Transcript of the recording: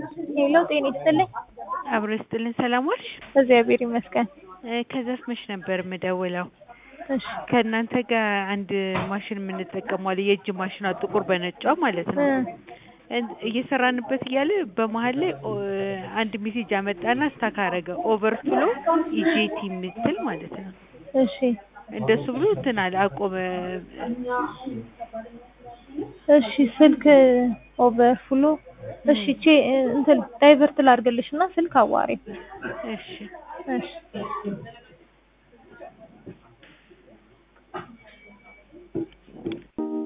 ሄሎ ጤና ይስጥልኝ። አብሮ ይስጥልን። ሰላም ዋልሽ? እግዚአብሔር ይመስገን። እ ከዘፍመሽ ነበር የምደውለው። እሺ ከእናንተ ጋር አንድ ማሽን የምንጠቀመው አለ፣ የእጅ ማሽኗ ጥቁር በነጯ ማለት ነው። እ እን- እየሰራንበት እያለ በመሀል ላይ ኦ- አንድ ሜሴጅ አመጣና ስታክ አረገ። ኦቨርፍሎ ኢጄቲ የምትል ማለት ነው። እሺ እንደሱ ብሎ እንትን አለ አቆመ። እሺ ስልክ ኦቨርፍሎ እሺ ቼ እንትን ዳይቨርት ላድርግልሽ እና ስልክ አዋሪ እሺ እሺ